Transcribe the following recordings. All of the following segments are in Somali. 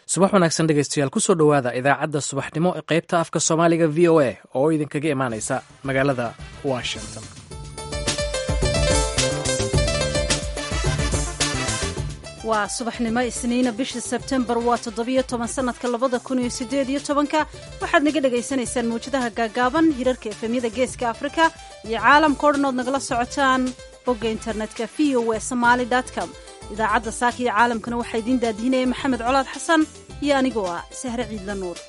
subax wanaagsan dhegeystayaal kusoo dhowaada idaacadda subaxnimo ee qaybta afka soomaaliga v o a oo idinkaga imaaneysa magaalada washington waa subaxnimo isniina bisha sebtembar waa toddobiyo toban sanadka labada kun iyo sideed iyo tobanka waxaad naga dhagaysanaysaan mawjadaha gaagaaban hirarka efemyada geeska afrika iyo caalamka o dhan ood nagala socotaan bogga internetka v o e somaali com idaacadda saaka iyo caalamkana waxaa idiin daadiinaya maxamed colaad xasan iyo anigoo ah sahre ciidla nuur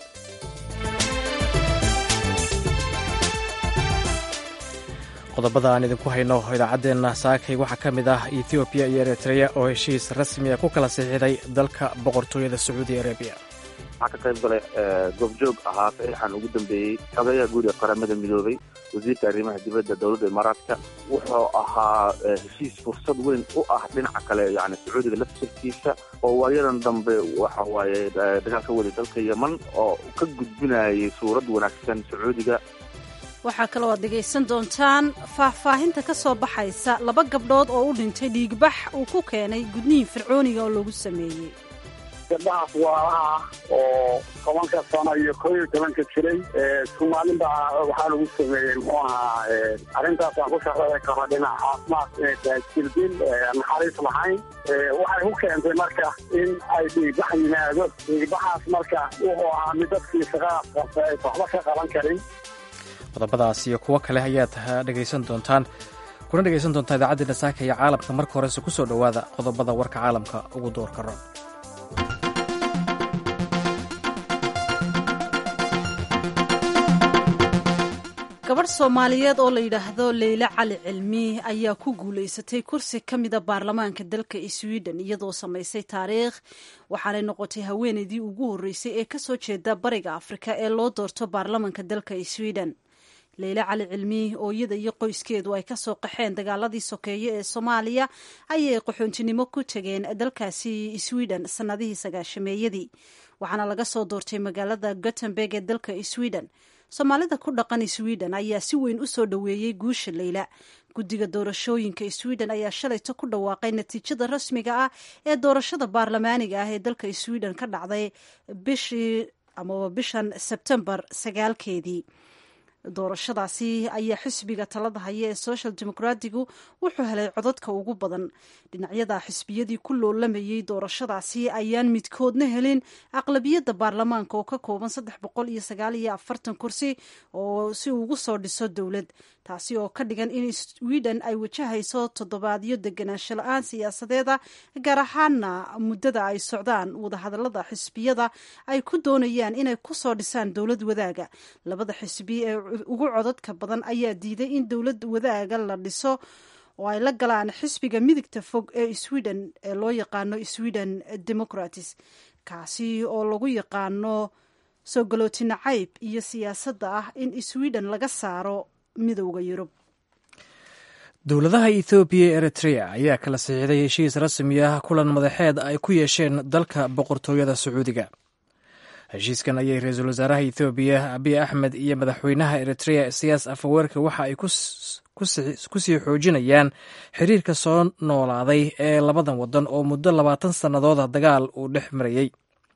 qodobada aan idinku hayno idaacaddeena saakay waxaa ka mid ah ethoobiya iyo eritreya oo heshiis rasmiya ku kala sixiday dalka boqortooyada sacuudi arabiya waxaa ka qayb galay goobjoog ahaa saxiixan ugu dambeeyey xogeyaha guud ee qaramada midoobay wasiirka arrimaha dibadda dowladda imaaraadka wuxuu ahaa heshiis fursad weyn u ah dhinaca kale yani sacuudiga laftirkiisa oo waayadan dambe waxa waaye dagaal ka waday dalka yeman oo ka gudbinayay suurad wanaagsan sacuudiga waxaa kaloo aad dhegaysan doontaan faahfaahinta ka soo baxaysa laba gabdhood oo u dhintay dhiigbax uu ku keenay gudnihin fircooniga oo lagu sameeyey gabdhahaas waalaha ah oo tobanka sano iyo koo iyo tobanka jiray soomaalinba waxaa lagu sameeyey muxuu ahaa arrintaas aan ku shaqeey karo dhinaca caafimaad inay tahay jirdil naxariis lahayn waxay ku keentay marka in ay dhiigbax yimaado dhiigbaxaas marka wuxuu ahaa mid dadkii shaqadaas qabta aysa waxba ka qaban karin qodobadaas iyo kuwo kale ayaad dhegaysan doontaan kuna dhegaysan doontaa idaacaddeena saaka iyo caalamka marka horese ku soo dhowaada qodobada warka caalamka ugu door karo gabadh soomaaliyeed oo la yidhaahdo leyle cali cilmi ayaa ku guulaysatay kursi ka mida baarlamaanka dalka sweden iyadoo samaysay taariikh waxaanay noqotay haweeneydii ugu horreysay ee kasoo jeeda bariga afrika ee loo doorto baarlamaanka dalka sweden leyle cali cilmi oo iyada iyo qoyskeedu ay kasoo qaxeen dagaaladii sokeeye ee soomaaliya ayay qaxoontinimo ku tegeen dalkaasi sweden sanadihii sagaashameeyadii waxaana laga soo doortay magaalada gothenburg ee dalka sweden soomaalida ku dhaqan sweden ayaa si weyn u soo dhoweeyey guusha leyla guddiga doorashooyinka sweden ayaa shalayto ku dhawaaqay natiijada rasmiga ah ee doorashada baarlamaaniga ah ee dalka sweden ka dhacday bishii amaba bishan sebtembar sagaalkeedii doorashadaasi ayaa xisbiga talada haya ee social democratigu wuxuu helay codadka ugu badan dhinacyada xisbiyadii ku loolamayey doorashadaasi ayaan midkoodna helin aqlabiyadda baarlamaanka oo ka kooban saddex boqol iyo sagaal iyo afartan kursi oo si ugu soo dhiso dowlad taasi oo ka dhigan in sweden ay wajahayso toddobaadyo deganaansho la-aan siyaasadeeda gaar ahaana muddada ay socdaan wadahadalada xisbiyada ay ku doonayaan inay kusoo dhisaan dowlad wadaaga labada xisbi ee ugu codadka badan ayaa diiday in dowlad wadaaga la dhiso oo ay la galaan xisbiga midigta fog ee sweden ee loo yaqaano sweden democratis kaasi oo lagu yaqaano soo galooti nacayb iyo siyaasadda ah in sweden laga saaro midowda yurub dowladaha ethoobiya ee eritrea ayaa kala sixiday heshiis rasmi ah kulan madaxeed ay ku yeesheen dalka boqortooyada sacuudiga heshiiskan ayay ra-iisul wasaaraha ethoobiya abiy axmed iyo madaxweynaha eritrea siyaas afaweerka waxa ay ku sii xoojinayaan xiriirka soo noolaaday ee labadan wadan oo muddo labaatan sannadooda dagaal uu dhex marayey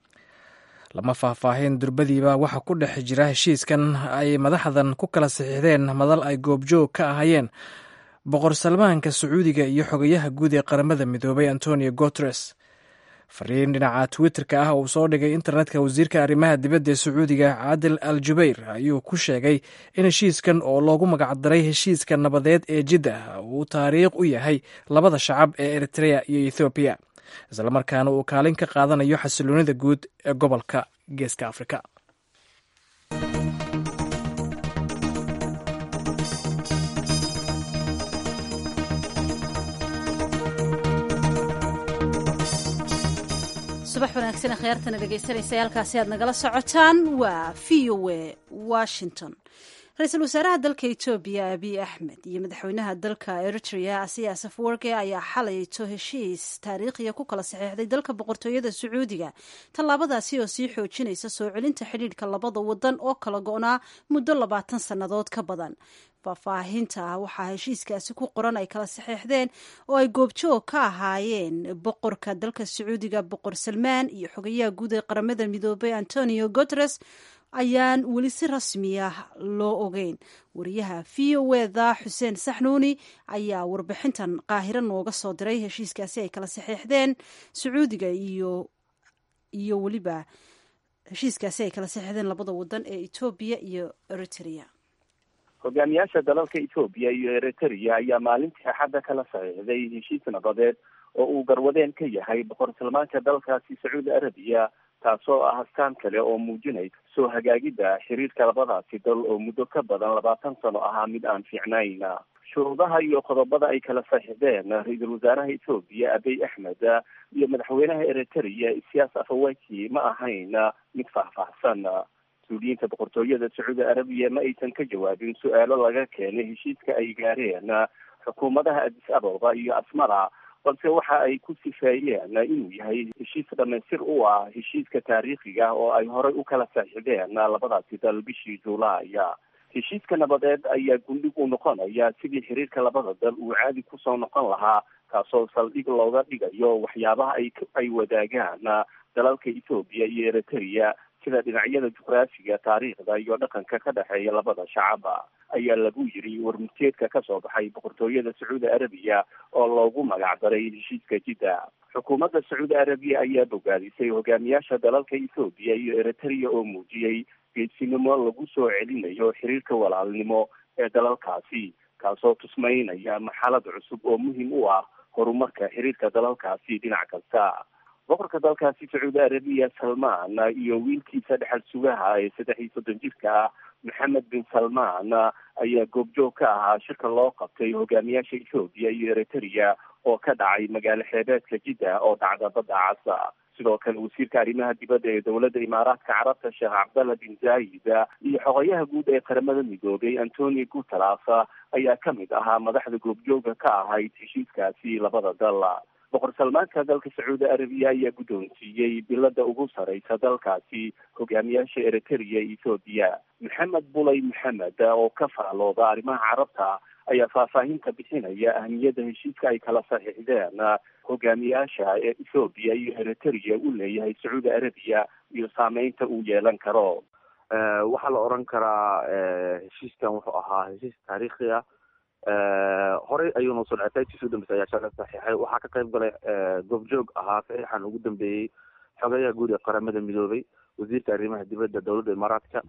lama faahfaahin durbadiiba waxa ku dhex jira heshiiskan ay madaxdan ku kala saxiixdeen madal ay goobjoog ka ahayeen boqor salmaanka sacuudiga iyo xogayaha guud ee qaramada midoobay antonio guteres fariin dhinaca twitter-ka ah uu soo dhigay internetka wasiirka arrimaha dibadda ee sacuudiga caadil al jubayr ayuu ku sheegay in heshiiskan oo loogu magacdaray heshiiska nabadeed ee jiddah uu taariikh u yahay labada shacab ee eritrea iyo ethoobiya islamarkaana uu kaalin ka qaadanayo xasiloonida guud ee gobolka geeska afrika subax wanaagsan khyaartana dhegaysanaysa halkaasi aad nagala socotaan waa v o e washington ra-iisul wasaaraha dalka etoobiya abiy axmed iyo madaxweynaha dalka eritrea asiyaas afwerke ayaa xalayto heshiis taariikhiya ku kala saxeexday dalka boqortooyada sacuudiga tallaabadaasi oo sii xoojinaysa soo celinta xidhiidhka labada wadan oo kala go-naa muddo labaatan sannadood ka badan faahfaahinta waxaa heshiiskaasi ku qoran ay kala saxeexdeen oo ay goobjoog ka ahaayeen boqorka dalka sacuudiga boqor salmaan iyo xogayaha guud ee qaramada midoobay antonio guteres ayaan weli si rasmi ah loo ogeyn wariyaha v o eda xuseen saxnuuni ayaa warbixintan qaahiro nooga soo diray heshiiskaasi ay kala saxeexdeen sacuudiga iyo iyo weliba heshiiskaasi ay kala saxeexdeen labada wadan ee etoobiya iyo eritrea hogaamiyaasha dalalka etoobiya iyo eritrea ayaa maalintii axadda kala saxiixday heshiis nabadeed oo uu garwadeen ka yahay boqor salmaanka dalkaasi sacuudi arabiya taasoo ah astaan kale oo muujinaysa soo hagaagidda xiriirka labadaasi dal oo muddo ka badan labaatan sano ahaa mid aan fiicnayn shuruudaha iyo qodobada ay kala saxiixdeen ra-iisul wasaaraha etoobiya abiy axmed iyo madaxweynaha eritrea isiyaas afawaki ma ahayn mid faahfaahsan mas-uuliyiinta boqortooyada sacuudi arabiya ma aysan ka jawaabin su-aalo laga keenay heshiiska ay gaareen xukuumadaha adis ababa iyo asmara balse waxa ay ku sifeeyeen inuu yahay heshiis dhamaystir u ah heshiiska taariikhiga oo ay horey u kala saxiixdeen labadaasi dal bishii juulaaya heshiiska nabadeed ayaa gundhig u noqonaya sidii xiriirka labada dal uu caadi kusoo noqon lahaa kaasoo saldhig looga dhigayo waxyaabaha ay ay wadaagaan dalalka etoobiya iyo eritrea sida dhinacyada juqraafiga taariikhda iyo dhaqanka ka dhexeeya labada shacaba ayaa lagu yiri warmurteedka kasoo baxay boqortooyada sacuudi arabiya oo loogu magacdaray heshiiska jidda xukuumadda sacuudi arabiya ayaa bogaadisay hogaamiyaasha dalalka ethoobiya iyo eritrea oo muujiyey geesinimo lagu soo celinayo xiriirka walaalnimo ee dalalkaasi kaasoo tusmaynaya marxalad cusub oo muhiim u ah horumarka xiriirka dalalkaasi dhinac kasta boqorka dalkaasi sacuudi arabiya salmaan iyo wiilkiisa dhexal sugaha ee saddex iyo soddon jirka ah maxamed bin salmaan ayaa goobjoog ka ahaa shirka loo qabtay hogaamiyaasha ethoobiya iyo eritrea oo ka dhacay magaalo xeebeedka jidda oo dhacda badda casa sidoo kale wasiirka arrimaha dibadda ee dowladda imaaraadka carabta sheekh cabdalla bin zaayid iyo xogayaha guud ee qaramada midoobay antonio guteras ayaa ka mid ahaa madaxda goobjooga ka ahayd heshiiskaasi labada dal boqor salmaanka dalka sacuudi arabiya ayaa guddoonsiiyey bilada ugu sareysa dalkaasi hogaamiyaasha eritrea iyo ethoobiya maxamed bulay maxamed oo ka faalooda arrimaha carabta ayaa faahfaahinta bixinaya ahmiyadda heshiiska ay kala saxiixdeen hogaamiyaasha ee ethoobiya iyo eritrea u leeyahay sacuudi arabiya iyo saameynta uu yeelan karo waxaa la oran karaa heshiiskan wuxuu ahaa heshiis taariikhi ah horey ayuuna soo dhacay taagtiisa udambeysa ayaa shala saxiixay waxaa ka qayb galay goobjoog ahaa saxiixan ugu dambeeyey xogayaha guud ee qaramada midoobay wasiirka arrimaha dibadda dowladda imaaraadka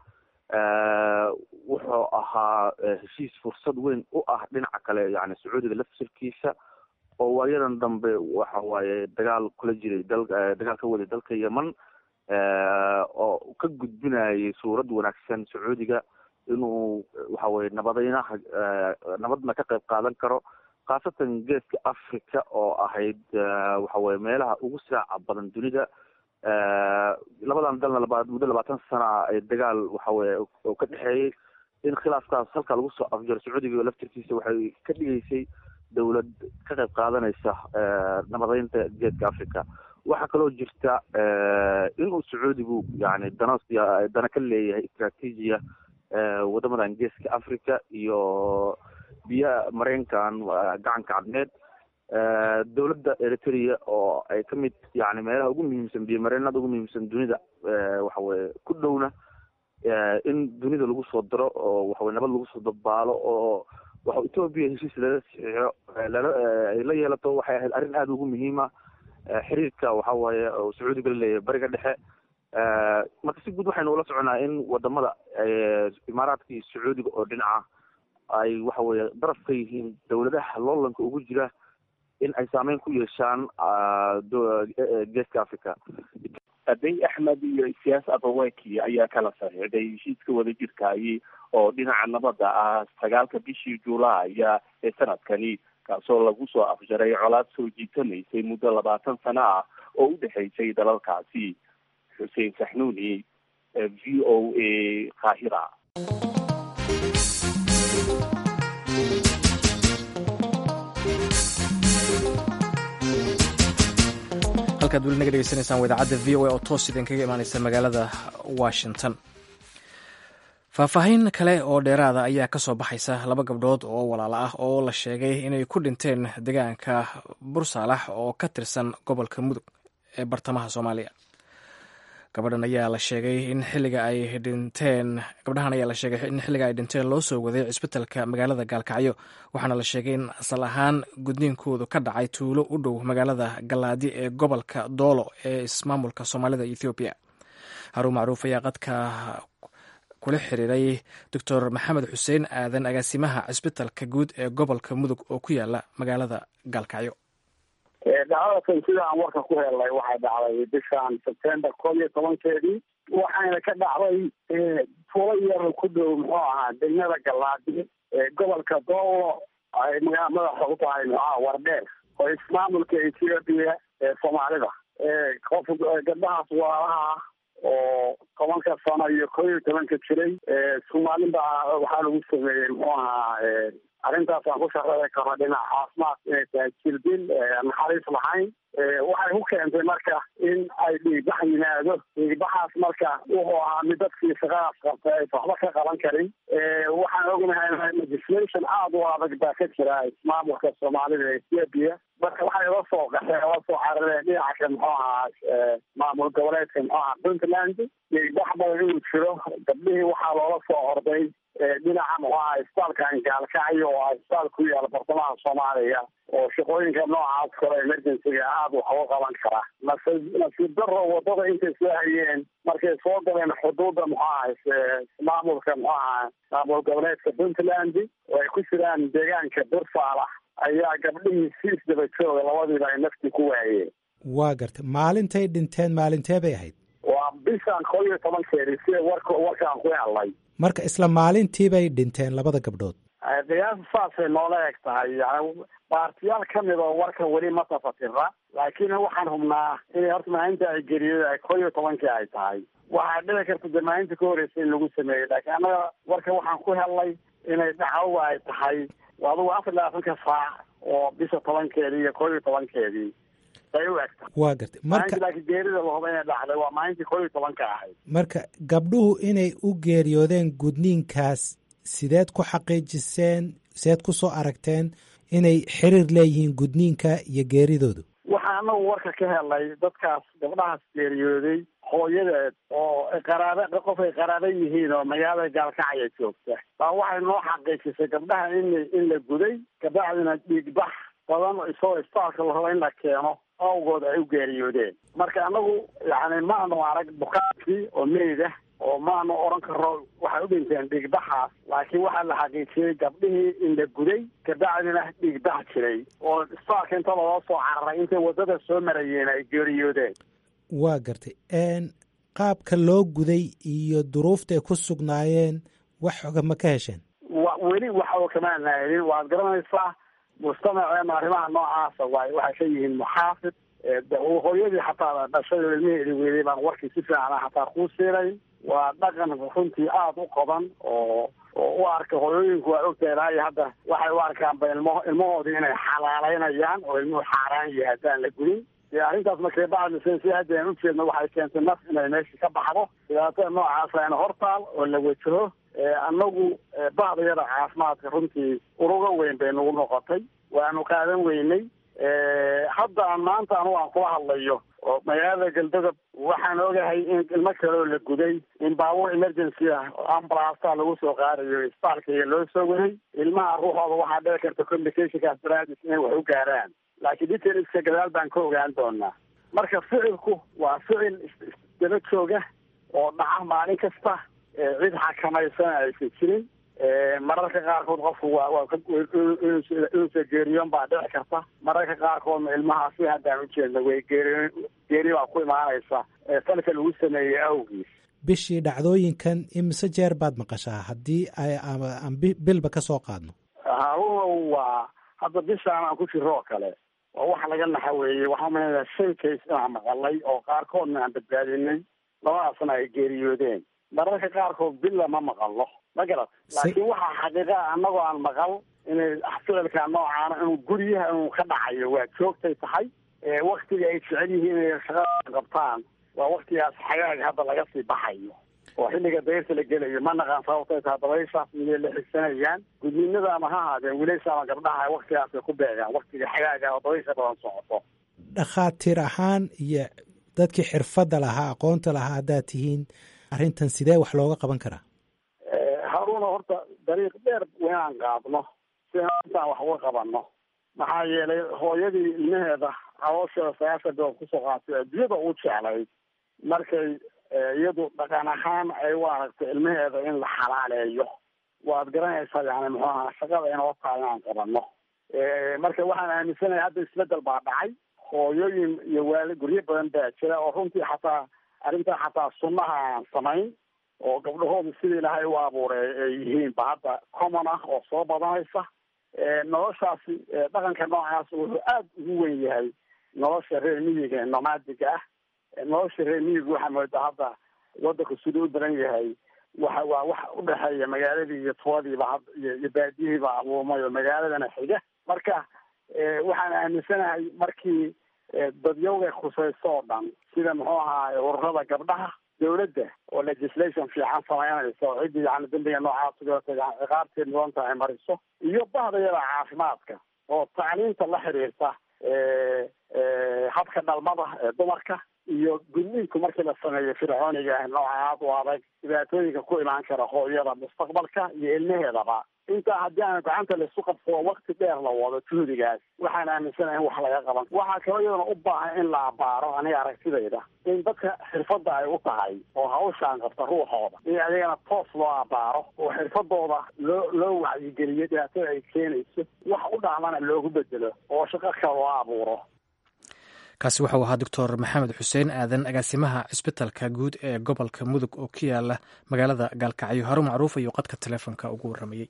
wuxuu ahaa heshiis fursad weyn u ah dhinaca kale yani sacuudiga laftirkiisa oo waayadan dambe waxa waaye dagaal kula jiray dal dagaal ka waday dalka yemen oo ka gudbinayay suurad wanaagsan sacuudiga inuu waxa weye nabadeynaha nabadna ka qayb qaadan karo khaasatan geeska africa oo ahayd waxa weye meelaha ugu saaca badan dunida labadan dalna laba muddo labaatan sana ay dagaal waxa weye oo ka dhexeeyey in khilaafkaas halka lagu soo afjaro sacuudiga laftirkiisa waxay ka dhigeysay dowlad ka qayb qaadanaysa nabadeynta geeska africa waxaa kaloo jirta inuu sacuudigu yani dana dana ka leeyahay istraatiijiya wadamadan geeska africa iyo biyaha mareykankan gacanka cadmeed dowladda eritrea oo ay ka mid yani meelaha ugu muhiimsan biyo mareenada ugu muhiimsan dunida waxa weye ku dhowna in dunida lagu soo daro oo waxaweye nabad lagu soo dabaalo oo waxa etoobiya heshiis lala saxiixo lala ay la yeelato waxay ahayd arrin aada ugu muhiima xiriirka waxa waaye oo sacuudiga la leeyahay bariga dhexe marka si guud waxaynu ula soconaa in wadamada imaaraadka iyo sacuudiga oo dhinaca ay waxa weye daraf ka yihiin dowladaha loolanka ugu jira in ay saameyn ku yeeshaan geeska africa abiy axmed iyo isiyaas abawaki ayaa kala saxiixday heshiiska wadajirkaayi oo dhinaca nabadda ah sagaalka bishii juulaaya ee sanadkani kaasoo lagu soo afjaray colaad soo jiitamaysay muddo labaatan sano ah oo u dhexaysay dalalkaasi xuseen saxnuuni v o a qaahira halkaad weli naga dhegeysanaysaan waa idaacadda v o a oo toos idin kaga imaaneysa magaalada washington faahfaahin kale oo dheeraada ayaa ka soo baxaysa laba gabdhood oo walaalo ah oo la sheegay inay ku dhinteen deegaanka bursaalax oo ka tirsan gobolka mudug ee bartamaha soomaaliya gabadhan ayaa la sheegay in xilliga ay dhinteen gabdhahan ayaa la sheegay in xilliga ay dhinteen loo soo waday cisbitalka magaalada gaalkacyo waxaana la sheegay in asal ahaan gudniinkoodu ka dhacay tuulo u dhow magaalada galaadi ee gobolka doolo ee ismaamulka soomaalida ethoobiya haruun macruuf ayaa qadka kula xiriiray doctor maxamed xuseen aadan agaasimaha cisbitalka guud ee gobolka mudug oo ku yaala magaalada gaalkacyo dhacdadakan sida aan warka ku helnay waxay dhacday bishan sebtember koob iyo tobankeedii waxayna ka dhacday tuulo yar ku dhow muxuu ahaa degmada galaadi gobolka doolo ay magaa madaxa u tahay muxuaha wardheer oo ismaamulka ethoobiya ee soomaalida qof gabdhahaas waalaha oo tobanka sano iyo koo iyo tobanka jiray soomaalinba waxaa lagu sameeyey muxuu ahaa arrintaas aan ku shaqeey karo dhinaca caafimaad inay tahay jirdil naxariis lahayn waxay ku keentay marka in ay dhiigbax yimaado dhiigbaxaas marka wuxuu ahaa mid dadkii shaqadaas qabtay aysa waxba ka qaban karin waxaan ognahay legislation aada u adag baa ka jira ismaamulka soomaalida ethiopia marka waxay la soo qaxeen la soo carareen dhinaca ka muxuu ahaa maamul goboleedka muxuu ahaa puntland dhiigbax badan inuu jiro gabdhihii waxaa loola soo orday dhinaca muxuu ahaa isbitaalkan gaalkacyo oo ah isbitaal ku yaala bartamaha soomaaliya oo shaqooyinka noocaas kale emergencyga aada wax uga qaban kara nasi nasiib daro wadada intay soo hayeen markay soo galeen xuduudda muxuu ahaa maamulka muxuu ahaa maamul goboleedka puntland oo ay ku jiraan deegaanka bursaalax ayaa gabdhihii siis daba jooga labadiiba ay naftii ku waayeen waa garta maalintay dhinteen maalintee bay ahayd waa bishan koo iyo tobankeedii sida warka warkaan ku helnay marka isla maalintii bay dhinteen labada gabdhood qiyaasa saasay noola eg tahay yani baartiyaal ka mid oo warka weli ma tafatira laakiin waxaan hubnaa inay horta maalinta ay geriyo ay koo iyo tobankii ay tahay waxaa dhici karta dee maalinta ka horreysay in lagu sameeyey laakiin annaga warka waxaan ku helnay inay dhacawa ay tahay adugu afar labaatanka saac oo bisha tobankeedii iyo koo iyo tobankeedii ay u egta waa gartay marka laakiin geerida lahuba inay dhacday waa maalintii koo iyo tobanka ahayd marka gabdhuhu inay u geeriyoodeen gudniinkaas sideed ku xaqiijiseen sideed ku soo aragteen inay xiriir leeyihiin gudniinka iyo geeridoodu waxaa anagu warka ka helnay dadkaas gabdhahaas geeriyooday hooyadeed oo qaraaba qof ay qaraaba yihiin oo magaalada gaalkacya joogta baa waxay noo xaqiijisay gabdhaha in in la guday kabacdina dhiigbax badan isagoo isbitaalka la rabo in la keeno awgood ay u geeriyoodeen marka anagu yani maanu arag bukaankii oo meyd ah oo maanu oran karo waxay u dhinteen dhiigbaxaas laakiin waxaa la xaqiijiyey gabdhihii in la guday kabacdina dhiigbax jiray oo isbitaalka inta loo soo cararay intay waddada soo marayeen ay geeriyoodeen waa gartay qaabka loo guday iyo duruufta ay ku sugnaayeen wax xoga ma ka hesheen wa weli waxa kamaana helin waad garanaysaa mujtamaceena arrimaha noocaasa waay waxay ka yihiin muxaafid hooyadii xataa dhashay oo ilmiheedi weeday baan warkii si fiican xataa kuu siinay waa dhaqan runtii aada u qodan oo oo u arka hooyooyinku waa ogtahay ilaa iyo hadda waxay u arkaanba ilmo ilmahoodii inay xalaaleynayaan oo ilmuhu xaaraan yahay haddaan la gudin dee arrintaas markay bacdisen si hadda aan ujeedno waxay keentay naf inay meesha ka baxdo dhibaatada noocaas ayna hortaal oo la wajaho annagu bacdiyada caafimaadka runtii uruga weyn bay nagu noqotay waanu qaadan weynay hadda aan maanta anugu aan kula hadlayo oo magaalada galdogob waxaan ogahay in ilmo kaleoo la guday in baabuur emergency ah oo ambulasta lagu soo qaadayo isbitaalkaiga loo soo waday ilmaha ruuxooda waxaa dhici karta communicationkaas baraadis inay wax u gaaraan laakiin detailska gadaal baan ka ogaan doonaa marka ficilku waa ficil daba jooga oo dhaca maalin kasta cid xakamaysan aysan jirin mararka qaarkood qofku waa waa inuusa geeriyoon baa dhici karta mararka qaarkoodna ilmahaasi haddaan ujeedno way geeri geeri baa ku imaanaysa falka lagu sameeyey awgiis bishii dhacdooyinkan imise jeer baad maqashaa haddii ay aan bilba ka soo qaadno harunow waa hadda bishaan aan ku jiro oo kale waa wax laga naxa weeye waxaa umaleynaya shan case inaan maqalay oo qaarkoodna aan badbaadinay labadaasna ay geeriyoodeen mararka qaarkood billa ma maqalno ma garat laakiin waxaa xaqiiqa annagoo aan maqal inay ficilka noocaana inuu guryaha inuu ka dhacayo waa joogtay tahay waktiga ay jecel yihiin inay shaqada qabtaan waa waktigaas xagaaga hadda laga sii baxayo oo xilliga dayrta la gelayo ma naqaan sababtay taha dabayshaas miyay la xigsanayaan gudniinada ama ha ahaadeen wiilasha ama gabdhaha waktigaasay ku beegaan waktiga xagaaga oo dabaysha badan socoto dhakhaatiir ahaan iyo dadkii xirfadda lahaa aqoonta lahaa haddaad tihiin arrintan sidee wax looga qaban karaa haruuna horta dariiq dheer inaan qaadno si intaan wax uga qabanno maxaa yeelay hooyadii ilmaheeda caloosheeda sagaashan bilood kusoo qaatay adduunyada u jeclayd markay iyadu dhaqan ahaan ay u aragtay ilmaheeda in la xalaaleeyo waad garanaysaa yani muxuu ahaa shaqada inoo tahay inaan qabanno marka waxaan aaminsanahay hadda isbedel baa dhacay hooyooyin iyo waali guryo badan baa jira oo runtii xataa arrintaa xataa sunnaha aan samayn oo gabdhahoodu sidii ilaahay u abuuray ay yihiin ba hadda common ah oo soo badanaysa noloshaasi dhaqanka noocaas wuxuu aada ugu wen yahay nolosha reer miyiga ee nomaadiga ah nolosha reer miyiga waxaa moodaa hadda wadanku siduu u daran yahay waxa waa wax udhexeeya magaaladii iyo tuwadiiba iyo baadiyihiiba abuurmay oo magaaladana xiga marka waxaan aaminsanahay markii dadyawga khusayso oo dhan sida muxuu ahaa ururada gabdhaha dawladda oo legislation fiican samaynaysa oo ciddii yani dambiga noocaas ugaata yani ciqaabteed mudanta ay mariso iyo bahdayada caafimaadka oo tacliinta la xiriirta habka dhalmada ee dumarka iyo gudniinku markii la sameeyo fircooniga ah nooca aad u adag dhibaatooyinka ku imaan kara hooyada mustaqbalka iyo ilmaheedaba intaa haddii aan gacanta laisu qabsado wakti dheer la wado juhdigaas waxaan aaminsanahay in wax laga qaban waxaa kaloo iyadana u baahan in la abaaro aniga aragtidayda in dadka xirfadda ay u tahay oo hawshaan qabta ruuxooda in adigana toos loo abaaro oo xirfadooda loo loo wacyigeliyo dhibaatada ay keenayso wax u dhacmana loogu bedelo oo shaqo kale loo abuuro kaasi waxau ahaa doctor maxamed xuseen aadan agaasimaha cisbitalka guud ee gobolka mudug oo ku yaala magaalada gaalkacyo haro macruuf ayuu qadka taleefonka ugu warramayey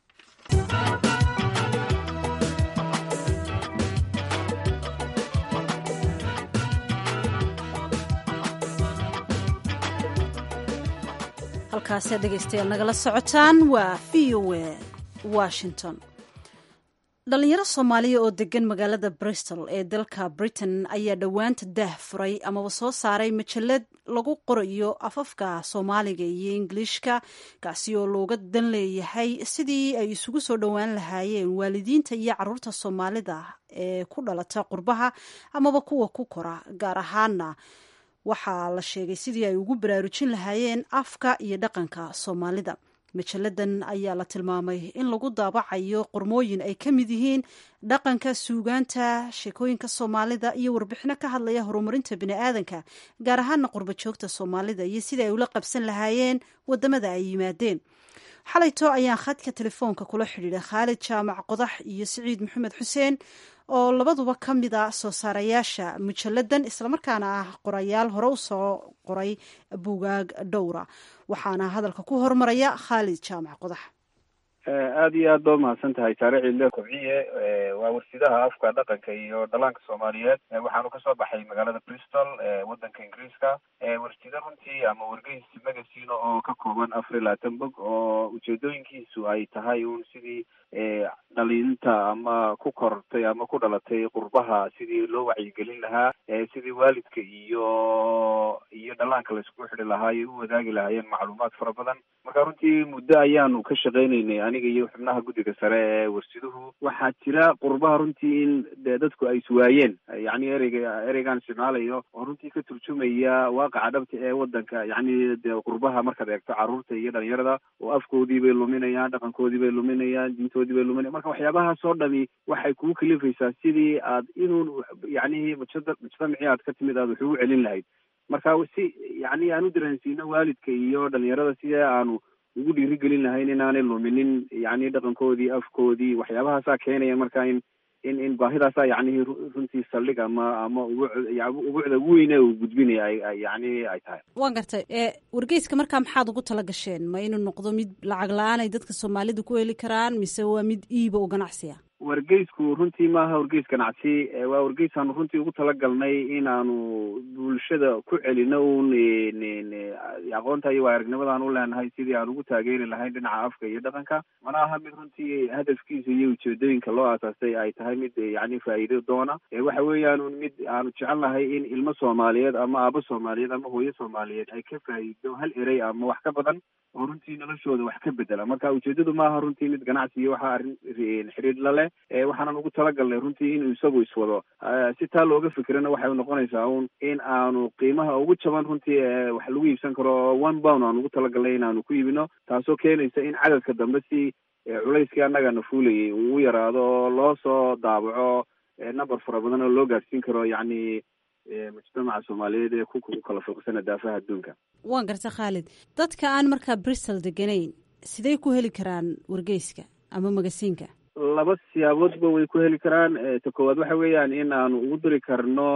halkaasee dhegaystayaal nagala socotaan waa v o a washington dhalinyaro soomaaliya oo degan magaalada bristol ee dalka britain ayaa dhowaanta daah furay amaba soo saaray majalad lagu qorayo afafka soomaaliga iyo ingiliishka kaasi oo looga dan leeyahay sidii ay isugu soo dhowaan lahaayeen waalidiinta iyo caruurta soomaalida ee ku dhalata qurbaha amaba kuwa ku kora gaar ahaana waxaa la sheegay sidii ay ugu baraarujin lahaayeen afka iyo dhaqanka soomaalida majalladan ayaa la tilmaamay in lagu daabacayo qormooyin ay ka mid yihiin dhaqanka suugaanta sheekooyinka soomaalida iyo warbixino ka hadlaya horumarinta biniaadanka gaar ahaana qurba joogta soomaalida iyo sidai ay ula qabsan lahaayeen wadamada ay yimaadeen xalayto ayaan khadka telefoonka kula xidhiidhay khaalid jaamac qodax iyo siciid maxamed xuseen oo labaduba ka mid a soo saarayaasha mujalladan islamarkaana ah qorayaal hore u soo qoray bugaag dhowra waxaana hadalka ku hormaraya khaalid jaamac qodax aada iyo aad ba umahadsan tahay saare ciidle kobciye waa warsidaha afka dhaqanka iyo dhalaanka soomaaliyeed waxaanu kasoo baxay magaalada bristol wadanka ingiriiska warsida runtii ama wargeys magazine oo ka kooban afar iyo labaatan bog oo ujeedooyinkiisu ay tahay un sidii dhalinta ama ku kortay ama ku dhalatay qurbaha sidii loo wacyigelin lahaa sidii waalidka iyo iyo dhalaanka laiskugu xidhi lahaa ay u wadaagi lahaayeen macluumaad fara badan marka runtii muddo ayaanu ka shaqaynaynay aniga iyo xubnaha guddiga sare ee warsiduhu waxaa jira qurbaha runtii in de dadku ay iswaayeen yacni ereyga ereygaan isticmaalayo oo runtii ka turjumaya waaqaca dhabta ee wadanka yacni de qurbaha markaad eegto carruurta iyo dhalinyarada oo afkoodii bay luminayaan dhaqankoodii bay luminayaan diintoodii bay luminayan marka waxyaabahaas oo dhami waxay kugu kalifaysaa sidii aad inuu yacni mujada mujtamacii aad ka timid aad wax ugu celin lahayd marka si yacni aan u dareensiino waalidka iyo dhalinyarada sidee aanu ugu dhiirigelin lahayn inaanay luminin yacni dhaqankoodii afkoodii waxyaabahaasaa keenaya marka in in in baahidaasaa yacnihi runtii saldhig ama ama ubuucda ugu weyne uu gudbinaya ay yacni ay tahay waan gartay wargeyska markaa maxaad ugu tala gasheen ma inuu noqdo mid lacag la-aan ay dadka soomaalida ku heli karaan mise waa mid iiba oo ganacsiya wargeysku runtii maaha wargeys ganacsi waa wargeysaanu runtii ugu talagalnay inaanu bulshada ku celino un aqoonta iyo waa aragnimadaan u leenahay sidii aan ugu taageeri lahayn dhinaca afka iyo dhaqanka mana aha mid runtii hadafkiisa iyo ujeedooyinka loo aasaasay ay tahay mid yani faa'iido doona waxa weeyaan un mid aanu jecelnahay in ilmo soomaaliyeed ama aabo soomaaliyeed ama hooyo soomaaliyeed ay ka faa'iido hal erey ama wax ka badan oo runtii noloshooda wax ka bedela marka ujeedadu maaha runtii mid ganacsi iyo waxa arrin xidhiidh la leh waxaanan ugu talagalnay runtii inuu isagu iswado si taa looga fikirana waxay noqonaysaa un in aanu qiimaha ugu jaban runtii wax lagu iibsan karo one pound aan ugu talagalnay inaanu ku iibino taasoo keenaysa in cadadka dambe si culayskii annagana fuulayay uu yaraado oo loo soo daabaco number fara badan oo loo gaadhsiin karo yacni mujtamaca soomaaliyeed ee ku kala fogsana daafaha adduunka waan garta khaalid dadka aan markaa bristol deganayn sidey ku heli karaan wargeyska ama magasiinka laba siyaaboodba way ku heli karaan ta koowaad waxa weeyaan in aanu ugu diri karno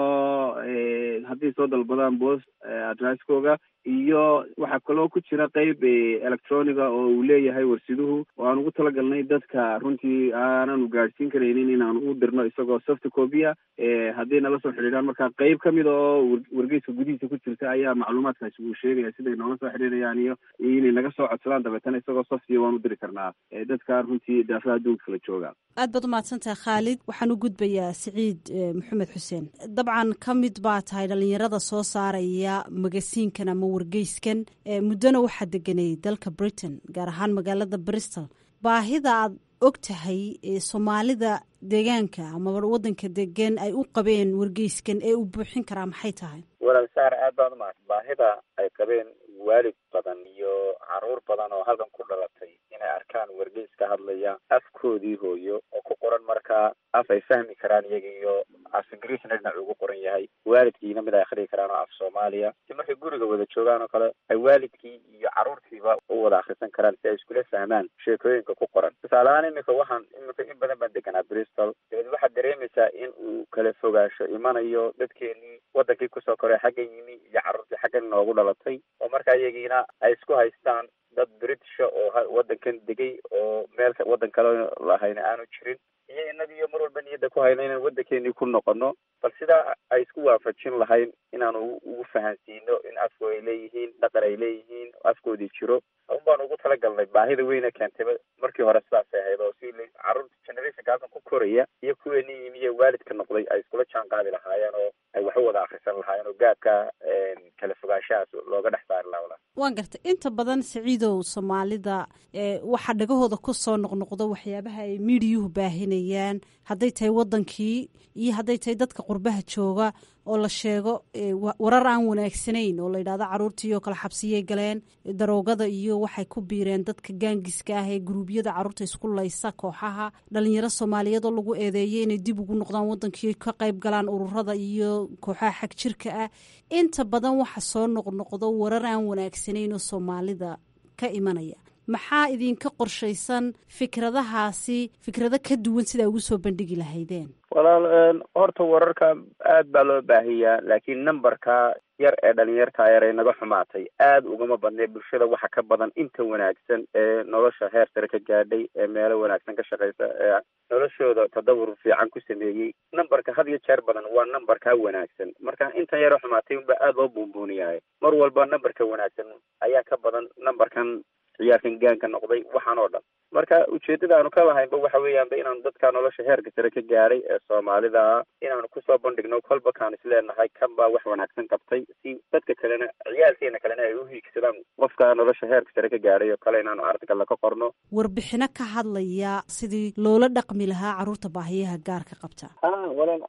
hadday soo dalbadaan bost adresskooga iyo waxaa kaloo ku jira qeyb electroniga oo uu leeyahay warsiduhu oo aan ugu talagalnay dadka runtii aananu gaadhsiin karaynin inaanu u dirno isagoo soft copia hadday nala soo xidhiidhaan marka qeyb kamid a oo wargeyska gudihiisa ku jirta ayaa macluumaadkaasi uu sheegaya siday noola soo xidhiidhayaan iyo inay naga soo codsadaan dabeetana isagoo softiya waan u diri karnaa dadka runtii daafaha adduunka kala jooga aad baad umahadsantahay khaalid waxaan u gudbayaa siciid maxamed xuseen dabcan ka mid baa tahay dhalinyarada soo saaraya magasiinkan ama wargeyskan muddona waxaa deganay dalka britain gaar ahaan magaalada bristol baahida aad og tahay soomaalida deegaanka ama wadanka degan ay u qabeen wargeyskan ee uu buuxin karaa maxay tahay walaal saar aad baan umahad baahida ay qabeen waalid badan iyo caruur badan oo halkan ku dhalatay inay arkaan wargeys ka hadlaya afkoodii hooyo oo ku qoran markaa af ay fahmi karaan iyaga iyo af ingiriisna dhinac ugu qoran yahay waalidkiina mid ay akhriyi karaan oo af soomaaliya si markay guriga wada joogaan oo kale ay waalidkii iyo caruurtiiba u wada akhrisan karaan si ay iskula fahmaan sheekooyinka ku qoran tusaale ahaan imika waxaan imika in badan baan deganaa bristol dabeed waxaad dareemaysaa in uu kala fogaasho imanayo dadkeenii wadankii kusoo koray xaggan yimi iyo carruurtii xaggan inoogu dhalatay oo markaa iyagiina ay isku haystaan dad britisha oo wadankan degay oo meel waddan kale lahayna aanu jirin iyo inagiyo mar walba niyadda ku hayno inaan waddankeenii ku noqono bal sidaa ay isku waafajin lahayn inaanu ugu fahansiino in afku ay leeyihiin dhaqan ay leeyihiin afkoodii jiro un baan ugu talagalnay baahida weyne keentayba markii hore sidaasay ahayd oo si carruurta generationka halkan ku koraya iyo kuweenii yimi iyo waalidka noqday ay iskula jaan qaadi lahaayeen oo ay wax u wada akrisan lahaayeen oo gaabka kala fogaanshahaas looga dhex saari lahaa walaal waan gartay inta badan siciidow soomaalida waxaa dhagahooda ku soo noqnoqdo waxyaabaha ay miidiyuhu baahinayaan hadday tahay wadankii iyo hadday tahay dadka qurbaha jooga oo la sheego warar aan wanaagsanayn oo la yidhahdo caruurtii oo kale xabsiyay galeen daroogada iyo waxay ku biireen dadka gaangiska ah ee guruubyada caruurta isku laysa kooxaha dhalinyaro soomaaliyeed oo lagu eedeeyay inay dib ugu noqdaan wadankii ka qayb galaan ururada iyo kooxaha xag jirka ah inta badan waxa soo noqnoqdo warar aan wanaagsanayn oo soomaalida ka imanaya maxaa idinka qorshaysan fikradahaasi fikrado ka duwan sidaa ugu soo bandhigi lahaydeen walaal horta wararka aad baa loo baahiyaa laakiin numberka yar ee dhalinyarta yar ee naga xumaatay aad ugama badnay bulshada waxa ka badan inta wanaagsan ee nolosha heer sare ka gaadhay ee meelo wanaagsan ka shaqaysa ee noloshooda tadawur fiican ku sameeyey numberka had iyo jeer badan waa numberka wanaagsan marka intan yaro xumaatay unba aad loo buunbuuniyahay mar walba numberka wanaagsan ayaa ka badan numberkan ciyaarkan gaanka noqday waxaan oo dhan marka ujeedada aanu ka lahaynba waxa weeyaanba inaanu dadka nolosha heerka sare ka gaaray ee soomaalida ah inaanu kusoo bandhigno kolba kaan isleenahay kan baa wax wanaagsan qabtay si dadka kalena ciyaalkeena kalena ay u hiigsadaan qofka nolosha heerka sare ka gaaray oo kale inaanu artikalla ka qorno warbixino ka hadlaya sidii loola dhaqmi lahaa carruurta baahiyaha gaarka qabta ha walaal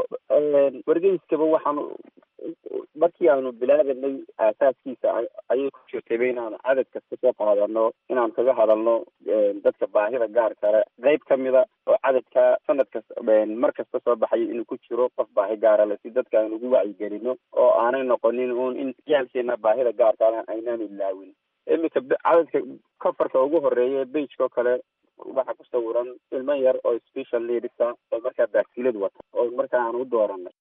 wargeyskaba waxaanu markii aanu bilaabanay aasaaskiisa ayay ku jirtayba inaanu cadad kasta soo qaadano inaanu kaga hadalno dadka baahida gaar kale qeyb kamida oo cadadka sanad kasta mar kasta soo baxayo inuu ku jiro qof baahi gaara le si dadka aan ugu wacyigelino oo aanay noqonin un in ciyaalkeena baahida gaarkaana aynaan ilaawin iminka cadadka cofarka ugu horeeya bageko kale waxaa ku sawiran ilmo yar oo special leadisa oo markaa baaskilad wata oo markaa aan u dooranay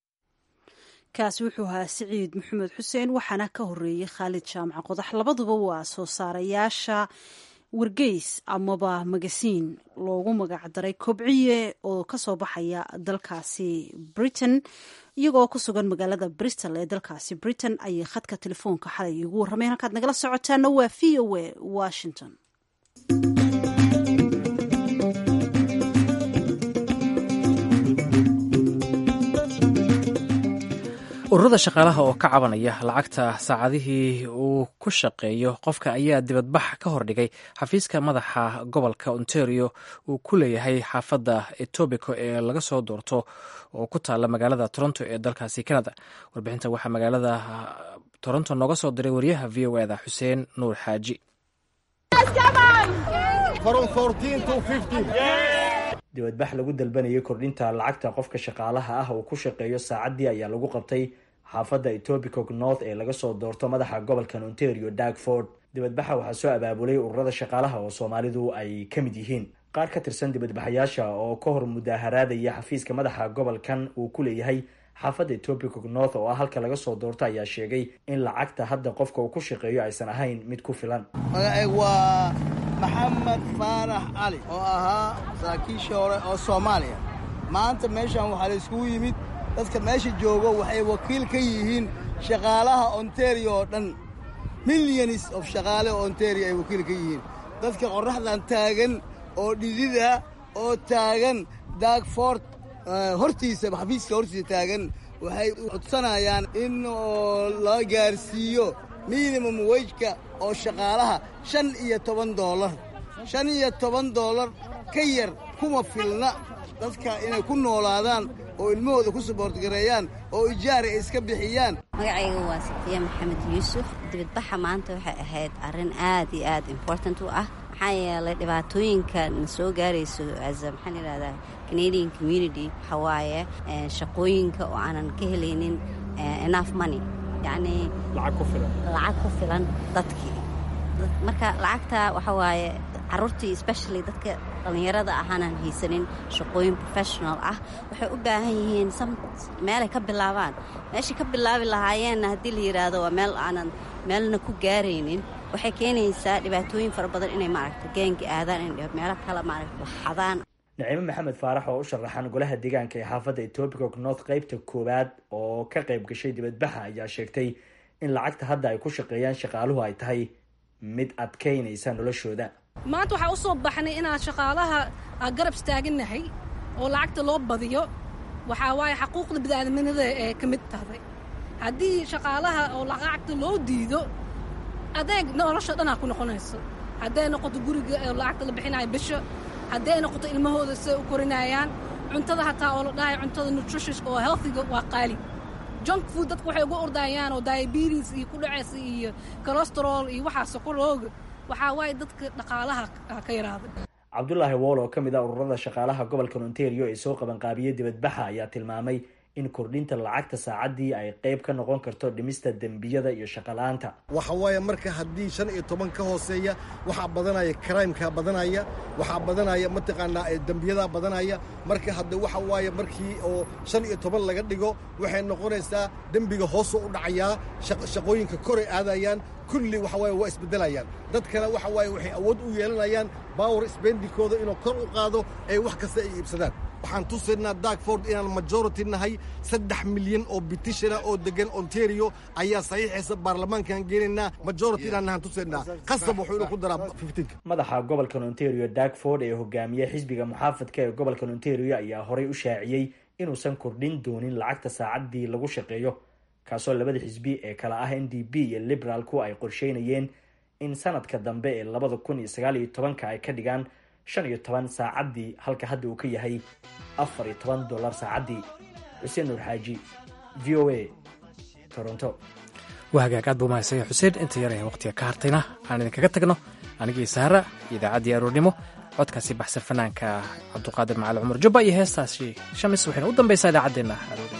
kaasi wuxuu ahaa siciid maxamed xuseen waxaana ka horeeyey khaalid jaamac qodax labaduba waa soo saarayaasha wargeys amaba magasiin loogu magacdaray kobciye oo kasoo baxaya dalkaasi britain iyagoo ku sugan magaalada bristol ee dalkaasi britain ayay khadka telefoonka xalay igu warrameen halkaad nagala socotaana waa v o a washington ururada shaqaalaha oo ka cabanaya lacagta saacadihii uu ku shaqeeyo qofka ayaa dibadbax ka hordhigay xafiiska madaxa gobolka ontario uu ku leeyahay xaafadda etobico ee laga soo doorto oo ku taala magaalada toronto ee dalkaasi canada warbixinta waxaa magaalada toronto nooga soo diray wariyaha v o eda xuseen nuur xaaji dibadbax lagu dalbanayay kordhinta lacagta qofka shaqaalaha ah uu ku shaqeeyo saacaddii ayaa lagu qabtay xaafadda etobicoke north ee laga soo doorto madaxa gobolkan ontario darkford dibadbaxa waxaa soo abaabulay ururada shaqaalaha oo soomaalidu ay ka mid yihiin qaar ka tirsan dibadbaxayaasha oo ka hor mudaaharaadaya xafiiska madaxa gobolkan uu ku leeyahay xaafadda etobicoke north oo ah halka laga soo doorto ayaa sheegay in lacagta hadda qofka uu ku shaqeeyo aysan ahayn mid ku filan waa maxamed faarax cali oo ahaa saraakiishii hore oo soomaaliya maanta meeshan waxaa la iskugu yimid dadka meesha joogo waxay wakiil ka yihiin shaqaalaha ontario oo dhan milyanis of shaqaale oo ontario ay wakiil ka yihiin dadka qorraxdan taagan oo dhidida oo taagan daagfort hortiisa xafiiska hortiisa taagan waxay codsanayaan in la gaarsiiyo minimum wejka oo shaqaalaha shan iyo toban doolar shan iyo toban doolar ka yar kuma filna dadka inay ku noolaadaan oo ilmahooda ku saboortgareeyaan oo ijaari ay iska bixiyaan magacayga waa safiya maxamed yuusuf dibadbaxa maanta waxay ahayd arrin aad iyo aad important u ah maxaa yeelay dhibaatooyinka na soo gaarayso as maxaan yidhahdaa canadian community waxaa waaye shaqooyinka oo aanan ka helaynin enough money yacni lacag ku filan lacag ku filan dadkii marka lacagta waxa waaye carruurtii especially dadka dhallinyarada ahaanan haysanin shaqooyin professional ah waxay u baahan yihiin meelay ka bilaabaan meeshay ka bilaabi lahaayeenna haddii la yidhaahdo waa meel aanan meelna ku gaaraynin waxay keenaysaa dhibaatooyin fara badan inay maaragta geenka aadaan in meelo kale maaragta waxadaan naciime maxamed faarax oo u sharaxan golaha deegaanka ee xaafadda etobicoke north qeybta koowaad oo ka qayb gashay dibadbaxa ayaa sheegtay in lacagta hadda ay ku shaqeeyaan shaqaaluhu ay tahay mid adkaynaysa noloshooda maanta waxaa u soo baxnay inaan shaqaalaha garab istaagannahay oo lacagta loo badiyo waxaa waaye xaquuqda bid'aadminada ee ka mid tahay haddii shaqaalaha oo lacagta loo diido adeeg nolosha dhanaa ku noqonayso hadday noqoto guriga oo lacagta la bixinayo bisha hadday noqoto ilmahooda siday u korinayaan cuntada hataa oo la dhahay cuntada nutritionska oo healthiga waa qaali junk food dadku waxay uga ordayaan oo diabetes iyo ku dhacaysa iyo colosterol iyo waxaa sokorooga waxaa waaye dadka dhaqaalaha ka yaraaday cabdulaahi wool oo ka mid ah ururada shaqaalaha gobolka ontario ee soo qabanqaabiyey dibadbaxa ayaa tilmaamay in kordhinta lacagta saacaddii ay qayb ka noqon karto dhimista dembiyada iyo shaqala-aanta waxa waaye marka haddii shan iyo toban ka hooseeya waxaa badanaya crimeka badanaya waxaa badanaya mataqaanaa dembiyadaa badanaya marka hadda waxa waaye markii oo shan iyo toban laga dhigo waxay noqonaysaa dembiga hoosoo u dhacayaa shaqooyinka koray aadayaan kulli waxa waaye waa isbeddelayaan dadkana waxa waaye waxay awood u yeelanayaan bawar sbendikooda inuu kor u qaado ay wax kasta ay iibsadaan waxaan tusaynaa darkford inaan majority nahay saddex milyan oo bitishana oo degan ontario ayaa saxiixaysa baarlamaankaan geenaynaa majority inaan nahaan tusaynaa qasab wuxuu inuu ku daraa fiftiinka madaxa gobolkan ontario darkford ee hogaamiye xisbiga muxaafadka ee gobolkan ontario ayaa horey u shaaciyey inuusan kordhin doonin lacagta saacaddii lagu shaqeeyo kaasoo labada xisbi ee kala ah n d b iyo liberaalku ay qorsheynayeen in sanadka dambe ee labada kun iyo sagaal iyo tobanka ay ka dhigaan shan iyo toban saacaddii halka hadda uu ka yahay afar iyo toban dollar saacaddii xuseen nuur xaaji v o a toronto waa hagaag aad buu mahadsanya xuseen inta yar ee waqtiga ka hartayna aan idinkaga tagno anigii saara iyo idaacaddii aroornimo codkaasi baxsan fanaanka cabduqaadir macali cumar jubba iyo heestaasi shamis waxayna u dambaysaa idaacaddeenna aroori